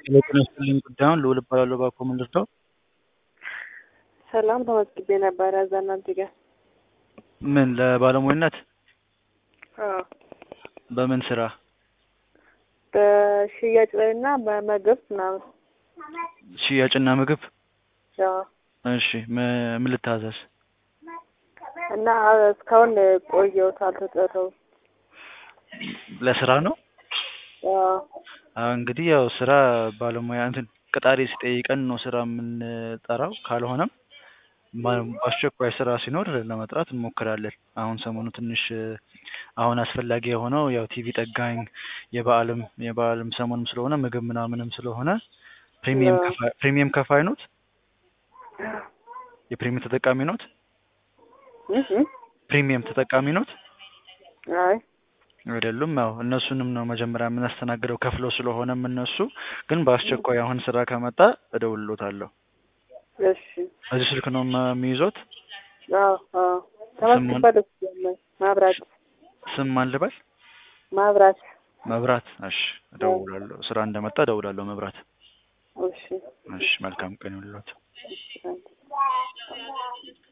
ጤና ይስጥልኝ ጉዳዩን ልዑል እባላለሁ እባክዎ ምን ልርዳዎ? ሰላም ተመዝግቤ ነበረ እዛ እናንተ ጋር። ምን ለባለሙያነት? አዎ በምን ስራ? በሽያጭ ላይ እና በምግብ ምናምን። ሽያጭና ምግብ? አዎ እሺ ም- ምን ልታዘዝ? እና እስካሁን ቆየሁት አልተጠራሁም። ለስራ ነው? አዎ አዎ እንግዲህ ያው ስራ ባለሙያ እንትን ቀጣሪ ሲጠይቀን ነው ስራ የምንጠራው ካልሆነም ባ- በአስቸኳይ ስራ ሲኖር ለመጥራት እንሞክራለን። አሁን ሰሞኑ ትንሽ አሁን አስፈላጊ የሆነው ያው ቲቪ ጠጋኝ የበዓልም የበዓልም ሰሞንም ስለሆነ ምግብ ምናምንም ስለሆነ ፕሪሚየም አዎ። ከፋይ ፕሪሚየም ከፋይ ኖት? የፕሪሚየም ተጠቃሚ ኖት? እህ እህ። ፕሪሚየም ተጠቃሚ ኖት? አይ አይደሉም። ያው እነሱንም ነው መጀመሪያ የምናስተናግደው ከፍለው ስለሆነም እነሱ ግን በአስቸኳይ አሁን ስራ ከመጣ እደውልሎታለሁ። እሺ እዚህ ስልክ ነው ማ- የሚይዞት? አዎ አዎ ተመዝግቤያለሁ ሲጀመር ማብራት ስም ማን ልበል? ማብራት መብራት። እሺ እደውላለሁ። ስራ እንደመጣ እደውላለሁ። መብራት። እሺ እሺ መልካም ቀን ይሁንልዎት። እሺ